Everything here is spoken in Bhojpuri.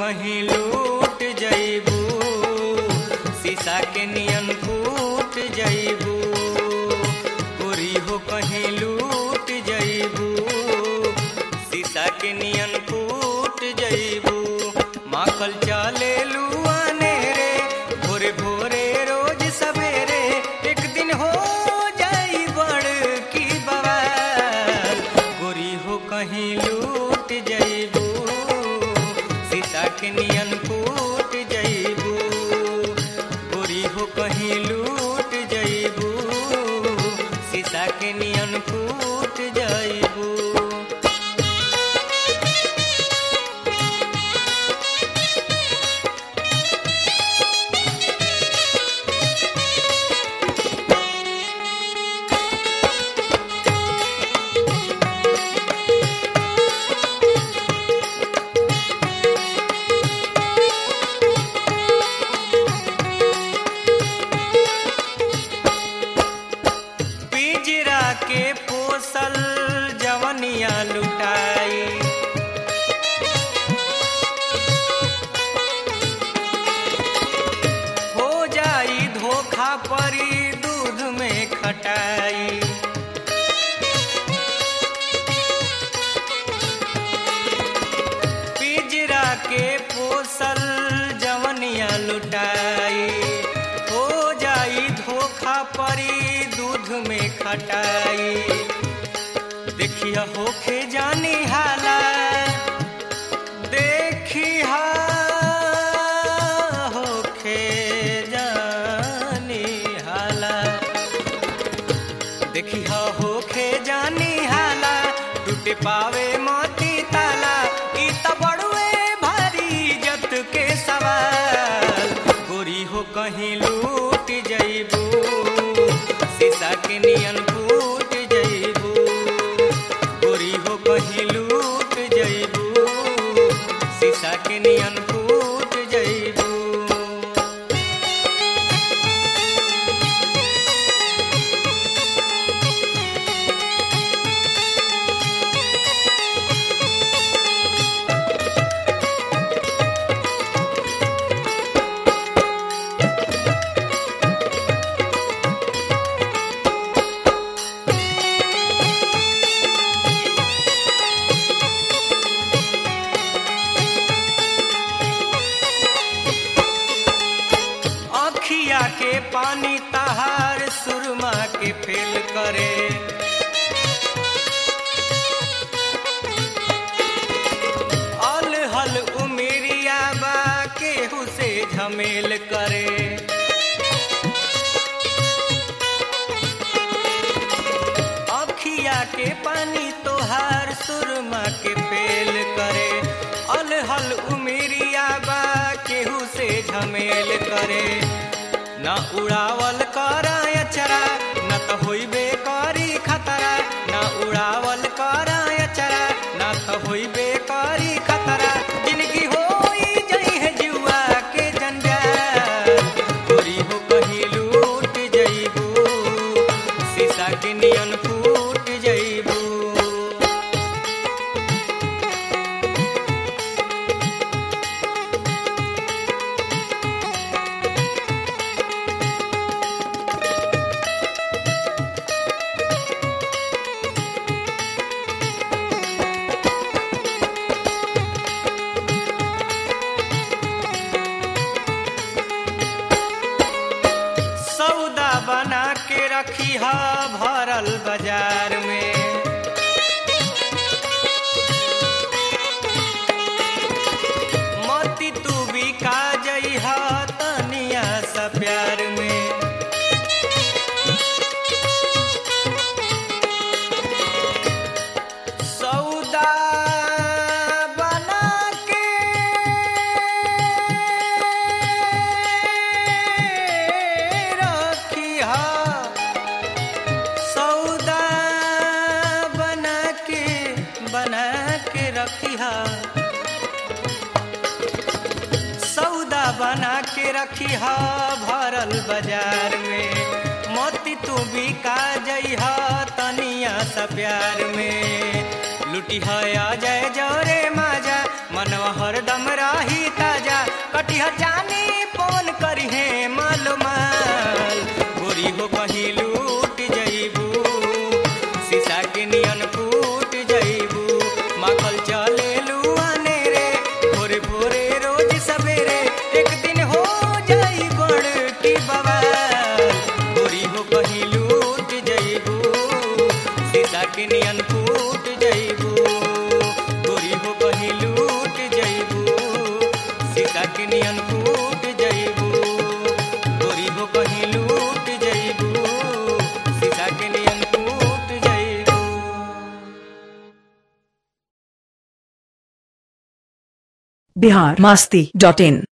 कहीं लूट जइबू शीशा के नियन फूट जइबू गोरी हो कहीं लूट जइबू शीशा के नियन फूट जइबू माखल चले लुआने रे भोरे भोरे रोज सवेरे एक दिन हो जाई बड़ की बवाल गोरी हो कहीं लूट जइबू सीता के नियन फूट जइबू गोरी हो कहीं लूट जइबू सीता के नियन फूट जइबू पिंजरा के पोसल जवनिया लुटाई हो जाई धोखा परी दूध में खटाई पिंजरा के पोसल जवनिया लुटाई हो जाई धोखा परी दूध में खटाई देखिया होखे जानी हाला देखिया होखे जानी हाला देखिया होखे जानी हाला टूटे पावे मोती ताला ई त बड़ुए भारी इज्जत के सवाल गोरी हो कहीं लूट जइबू शीशा के नियन फूट जइबू गोरी हो कहीं लूट जइबू शीशा के नियन फूट जइबू अखिया के पानी तहार सुरमा के फेल करे अल हल उमेरिया बा केहू से झमेल करे अखिया के पानी तोहार सुरमा के फेल करे अल हल उमेरिया बा केहू से झमेल करे न उड़ावल कर अचरा न त होइबे करी खतरा न उड़ावल कर अचरा न त होइबे करी खतरा जिनकी होई जई है जुआ के जंजाल गोरी हो कहीं लूट जइबू शीशा के नियन फूट जइबू सौदा बना के रखी हा भरल बाजार में मोती तू भी का जई हा तनिया सा प्यार में सौदा बना के रखिया सौदा बना के बना के रखिया सौदा बना के रखिया भरल बाजार में मोती तू भी का जइहा तनिया सा प्यार में लुटी है आ जाए जोरे माजा मनवा हरदम राही दिह जानी पवन करी है मालो माल गोरी हो कहीं लूट जईबू शीशा के नियन फूट जईबू माखल चले लुआने रे भोरे भोरे रोज सवेरे एक दिन हो जाई बड़ की बवाल गोरी हो कहीं लूट जईबू शीशा के नियन फूट जईबू गोरी हो कहीं लूट जईबू शीशा के नियन फूट जईबू गोरी हो कहीं लूट जईबू शीशा के नियन फूट जईबू बिहार मास्ती डॉट इन